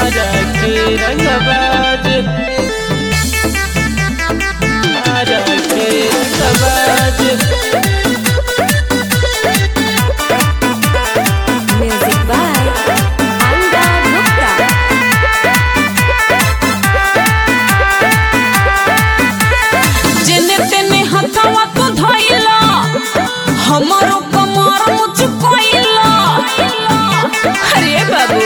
आरा के रंगबाज आरा के रंगबाज Music by Anga Gupta. जेने तेने हथवा तो धइला हमरो कमर मुझ कोइला अरे बाबू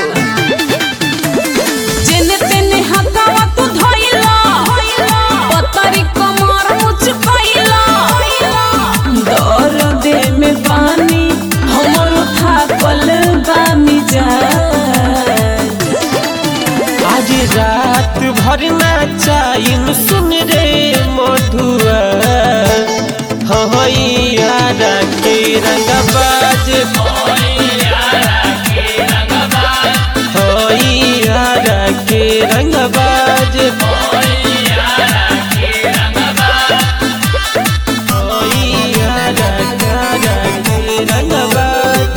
जेने तेने हथवा तो धइला पतरी कमर मुझ कोइला दर्द में पानी हमरो थाकल बा मिजाज आज रात भर नाचाइन सुन रे मधुआ हई आरा के रंगबाज हई आरा के रंगबाज हई आरा आरा के रंगबाज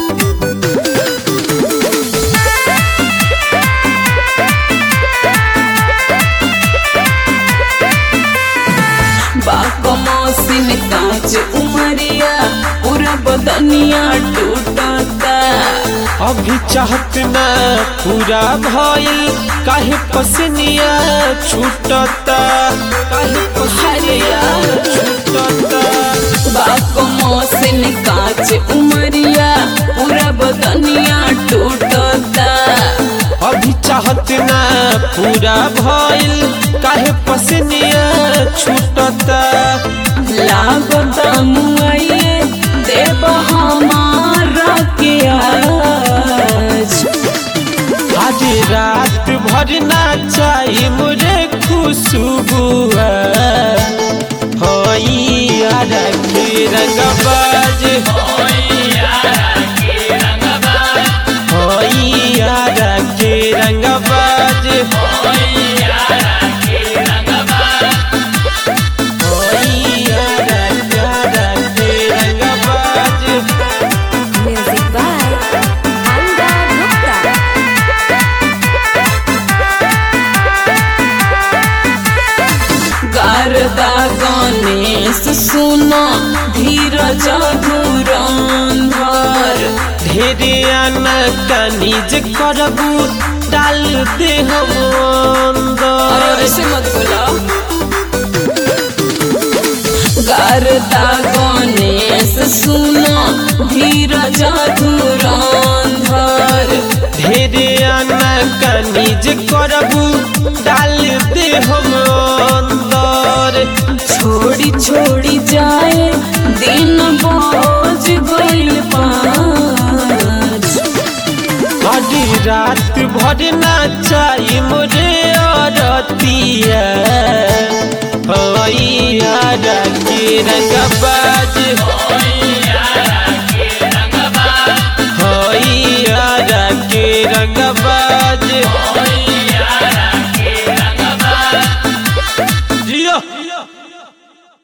बाकमोसिन कांच उमरिया पूरा बदनिया टूटता अभी चाहत ना पूरा भइल काहे पसनिया छूटता काहे पसनिया छूटता बाकमोसिन कांच उमरिया पूरा बदनिया टूटता अभी चाहत ना पूरा भइल काहे पसनिया छूटता लागता मुआइए देव हमारा के आज आज रात भर नाचाई मुझे खुशबुआ हई आरा के रंगबाज हई आरा के रंगबाज हई आरा आरा के रंगबाज Music by Anga Gupta. गारदा Ganesh सुनो धीरज धुरंधर ढेरे आना कानिज करबू डाल दे हम अरे अंदर ऐसे मत बोला गारदा गणेश सुनो धीरज धुरंधर ढेरे आना कानिज करबू डाल दे हम अंदर छोड़ी छोड़ी जाए दिन बोझ गइल पाँच अभी रात भर नाचाई मोरे अरतिया हई आरा के रंगबा